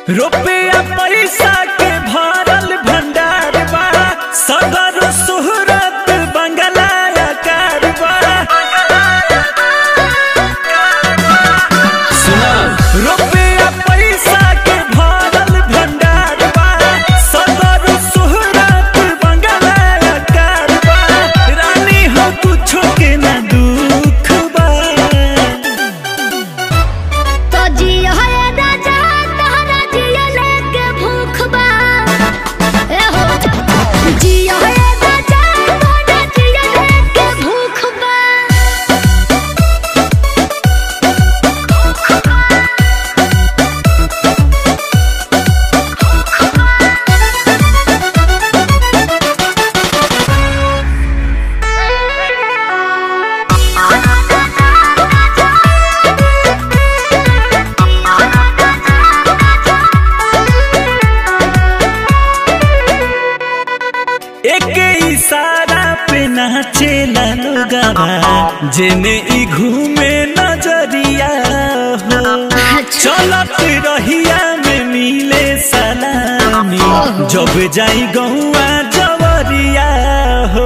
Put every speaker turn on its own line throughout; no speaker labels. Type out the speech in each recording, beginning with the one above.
रुपया पैसा के भरल भंडार बा सदर सुहरत बंगला आकार बा सुना रुपया पैसा के भरल भंडार बा सदर सुहरत बंगला आकार बा रानी हो कुछो के ना दुख बा
तो जियो है राजा तहरा जियो लेके भूख बा ए हो जियो है राजा तहरा जियो लेके भूख बा
एक इशारा पे नाचेला लोगवा जेने ई घूमे नजरिया हो चलत रहिया में मिले सलामी जब जाई गौआ जवरिया हो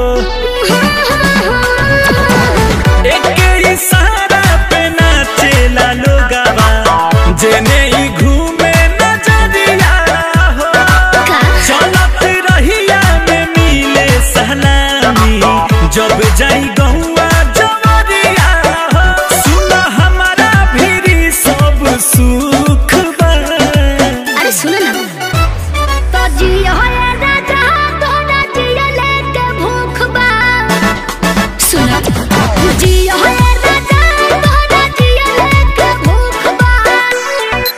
एक इशारा पे नाचेला लोगवा जेने ई घूमे नजरिया हो चलत रहिया में मिले सलामी जब जाई गौआ जवरिया हो सुन हमारा भीरी सब सुख बा
अरे सुनो ना तो जियो है राजा तोरा जियो लेके भूख बा सुनो जियो है राजा तोरा जियो लेके भूख बा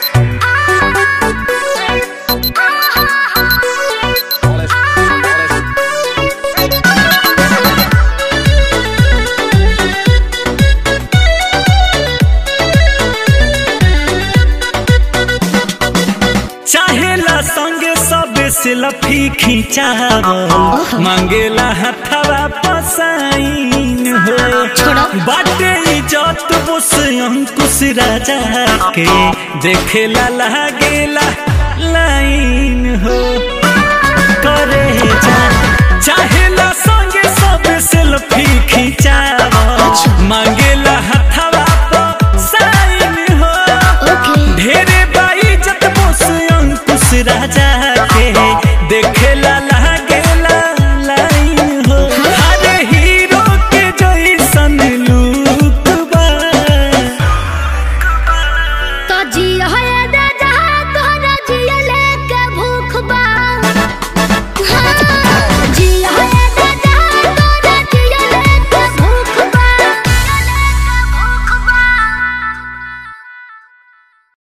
चाहेला संगे सब सेल्फी खिंचावल मांगेला हथवा पसाइन हो
छोड़ो।
बाटे इज्जत बोस अंकुश राजा के देखेला लागेला लाइन हो करे जा चाहेला संगे सब सेल्फी खिंचावल मांगेला हथवा